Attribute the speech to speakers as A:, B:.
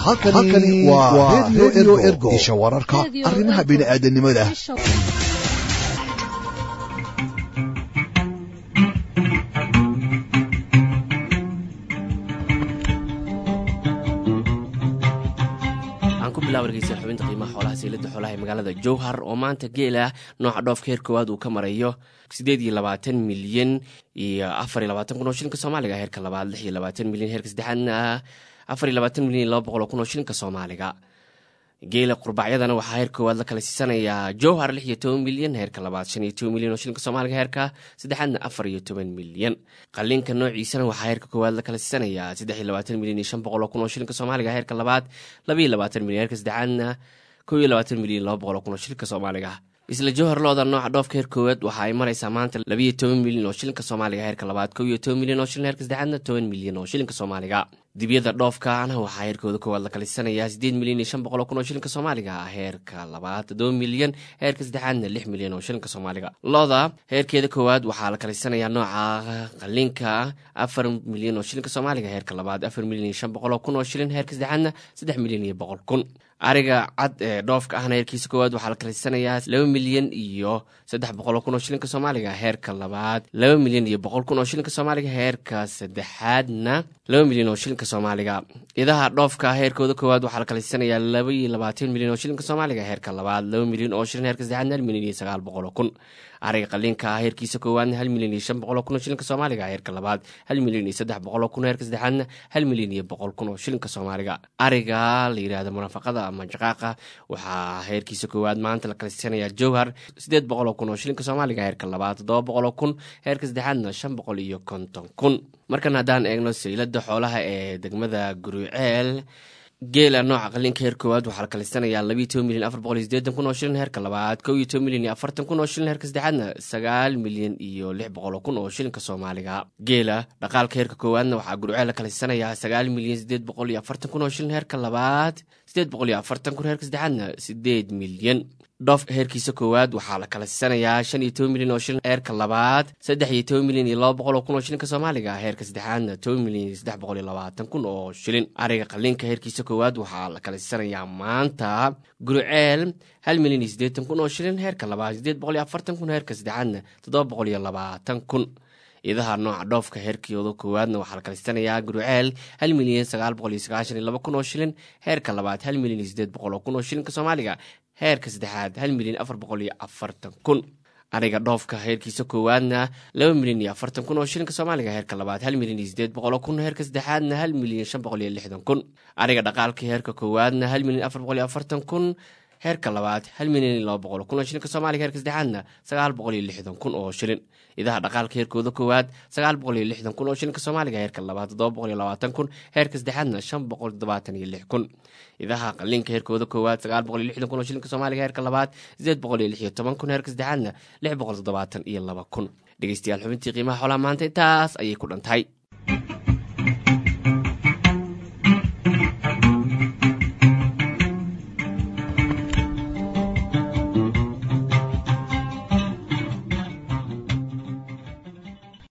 A: halkani waa redio ergo isha wararka arrimaha bini'aadanimada
B: wargeysa xubinta qiimaha xoolaha seylada xoolaha ee magaalada jowhar oo maanta geela nooca dhoofka heer koowaad uu ka marayo sideed iyo labaatan milyan iyo afar iyo labaatan kun oo shilinka soomaaliga heerka labaad lix iyo labaatan milyan heerka saddexaadna afar iyo labaatan milyan iyo laba boqol oo kun oo shilinka soomaaliga geela qurbacyadana waxaa heer koowaad la kala siisanayaa jowhar lix iyo toban milyan heerka labaad shan iyo toban milyan oo shilinka soomaaliga heerka saddexaadna afar iyo toban milyan qalinka noociisana waxaa heerka koowaad la kala siisanayaa saddex iyo labaatan milyan iyo shan boqol oo kun oo shilinka soomaaliga heerka labaad laba iyo labaatan milyan heerka saddexaadna kow iyo labaatan milyan laba boqol oo kun oo shilinka soomaaliga isla jowhar looda nooca dhoofka heer koowaad waxa ay maraysaa maanta labiiyo toban milyan oo shilinka soomaaliga heerka labaad kow iyo toban milyan oo shilin heerka saddexaadna toban milyan oo shilinka soomaaliga dibyada dhoofkaana waxaa heerkooda koowaad la kalisanayaa sideed milyan iyo shan boqol oo kun oo shilinka soomaaliga heerka labaad toddoba milyan heerka saddexaadna lix milyan oo shilinka soomaaliga looda heerkeeda koowaad waxaa la kalisanayaa nooca qalinka afar milyan oo shilinka soomaaliga heerka labaad afar milyan iyo shan boqol oo kun oo shilin heerka saddexaadna saddex milyan iyo boqol kun ariga cad ee dhoofka ahna heerkiisa koowaad waxaa la kalisanayaa laba milyan iyo saddex boqol oo kun oo shilinka soomaaliga heerka labaad laba milyan iyo boqol kun oo shilinka soomaaliga heerka saddexaadna laba milyan oo shilinka soomaaliga idaha dhoofka heerkooda koowaad waxaa la kalisanayaa laba iyo labaatan milyan oo shilinka soomaaliga heerka labaad laba milyan oo shilin heerka saddexaadna hal milyan iyo sagaal boqol oo kun ariga qaliinka heerkiisa koowaadna hal milyan iyo shan boqol oo kun oo shilinka soomaaliga heerka labaad hal milyan iyo saddex boqol oo kun heerka saddexaadna hal milyan iyo boqol kun oo shilinka soomaaliga ariga la yidhaahdo munafaqada ama jaqaaqa waxaa heerkiisa koowaad maanta la kalisanayaa jowhar sideed boqol oo kun oo shilinka soomaaliga heerka labaad toddoba boqol oo kun heerka saddexaadna shan boqol iyo konton kun markan haddaan eegno saylada xoolaha ee degmada guruceel geela nooca qalinka heer koowaad waxaa la kalisanayaa labiiyo toban milyan afar boqol iyo sideetan kun oo shilin heerka labaad kow iyo toban milyan iyo afartan kun oo shilin heerka saddexaadna sagaal milyan iyo lix boqol oo kun oo shilinka soomaaliga geela dhaqaalka heerka koowaadna waxaa gurceel la kalisanayaa sagaal milyan sideed boqol iyo afartan kun oo shilin heerka labaad sideed boqol iyo afartan kun heerka saddexaadna sideed milyan dhoofka heerkiisa koowaad waxaa la kala siisanayaa shan iyo toban milyan oo shilin heerka labaad saddex iyo toban milyan iyo laba boqol oo kun oo shilinka soomaaliga heerka saddexaadna toban milyan iyo saddex boqol iyo labaatan kun oo shilin ariga qalinka heerkiisa koowaad waxaa la kala siisanayaa maanta guruceel hal milyan iyo siddeetan kun oo shilin heerka labaad sideed boqol iyo afartan kun heerka saddexaadna toddoba boqol iyo labaatan kun idaha nooca dhoofka heerkooda koowaadna waxaa la kalisanayaa guruceel hal milyan sagaal boqol iyo sagaashan iyo laba kun oo shilin heerka labaad hal milyan iyo sideed boqol oo kun oo shilinka soomaaliga heerka saddexaad hal milyan afar boqol iyo afartan kun ariga dhoofka heerkiisa koowaadna laba milyan iyo afartan kun oo shilinka soomaaliga heerka labaad hal milyan iyo sideed boqol oo kun heerka saddexaadna hal milyan shan boqol iyo lixdan kun ariga dhaqaalka heerka koowaadna hal milyan afar boqol iyo afartan kun heerka labaad hal milyan iyo laba boqol oo kun oo shilinka soomaaliga heerka saddexaadna sagaal boqol iyo lixdan kun oo shilin idaha dhaqaalka heerkooda koowaad sagaal boqol iyo lixdan kun oo shilinka soomaaliga heerka labaad toddoba boqol iyo labaatan kun heerka saddexaadna shan boqol toddobaatan iyo lix kun idaha qalinka heerkooda koowaad sagaal boqol iyo lixdan kun oo shilinka soomaaliga heerka labaad sideed boqol iyo lix iyo toban kun heerka saddexaadna lix boqol toddobaatan iyo laba kun dhegeystayaal xubintii qiimaha xoolaha maanta intaas ayay ku dhantahay